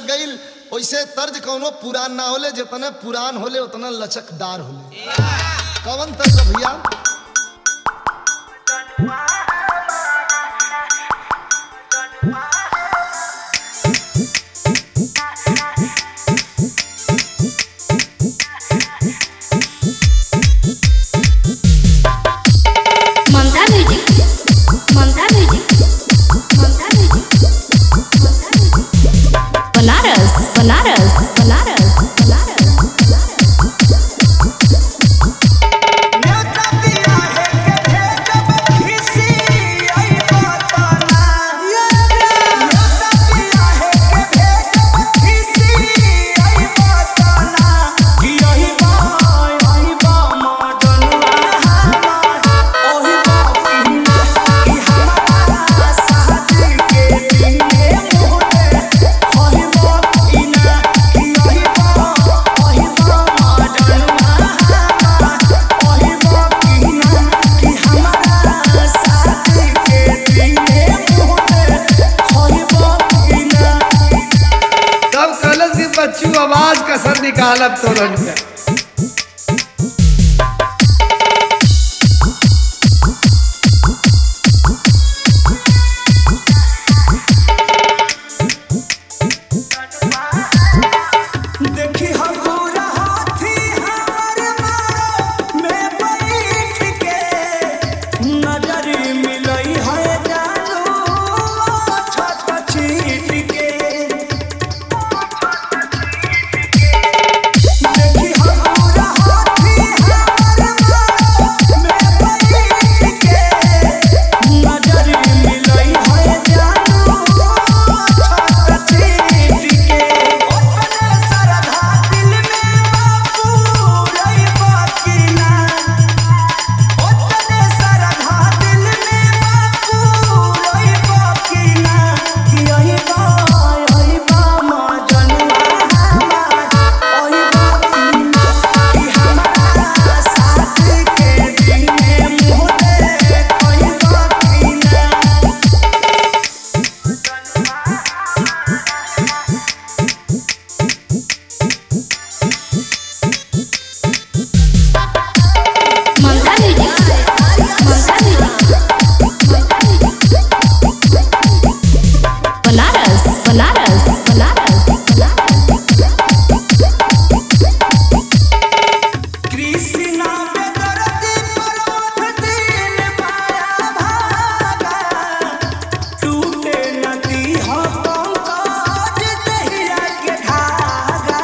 लग गई वैसे तर्ज कौनो पुरान ना होले जितने पुरान होले उतना लचकदार होले कौन तर्ज है भैया Mamta music Mamta music Mamta music Mamta music Banaras Banaras Banaras Banaras तब कलश की बच्चू आवाज कसर निकालब तोरन में देखी हगुरा हाथी हमर मारो में बैठ के नजर मिलई है जानू छत छीट के देखी हगुरा हाथी हमर मारो में बैठ के नजर मिलई है जानू छत छीट के ओपने सरधा दिल में बापू रही बाकी ना ओतने सरधा दिल में बापू रही बाकी ना कि यही बा यही बा माँ जनुआ हमार ओही बाकी ना कि हमारा साथ के दिन में मुँह दे कोई बाकी ना ममता म्यूजिक ममता म्यूजिक बनारस बनारस बनारस कृष्णा पे दर्दी पर्वत दिल पाया भागा टूटे नदी हो पंकज दहिया के धागा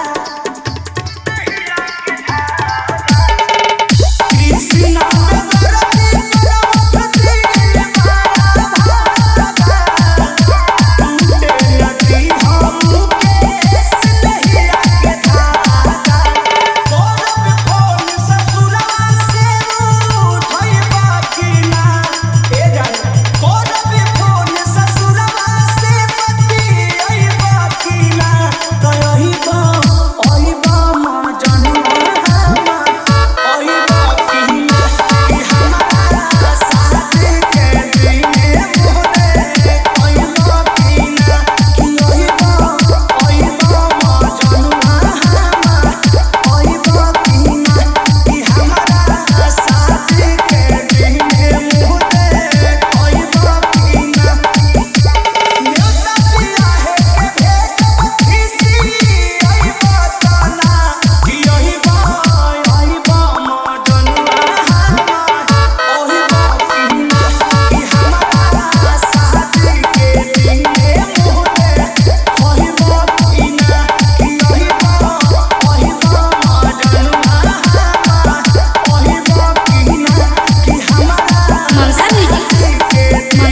कृष्णा पे दर्दी पर्वत दिल पाया भागा टूटे नदी हो मुकेश दहिया के धागा कोरब फोन ससुरा से उठई बाकी ना ए जाए कोरब फोन ससुरा से पति आई बाकी ना तो यही बा ओही बा माँ जनुआ हमार ओही बाकी ना कि हमारा साथ के दिन मोरे ओही बाकी ना कि ओही बा ओही बा माँ जनुआ हमार ओही बाकी ना कि हमारा साथ के दिन मोरे ओही बाकी ना न्योता पिया है के भेज पखीसी आई बताना कि यही बा यही बा माँ जनुआ हमार ओही बाकी ना कि हमारा साथ के दिन मोरे ओही बाकी ना कि यही बा ओही बा माँ जनुआ हमार ओही बाकी ना कि हमारा ममता म्यूजिक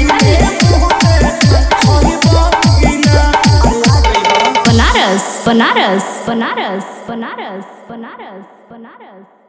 बनारस बनारस बनारस बनारस बनारस बनारस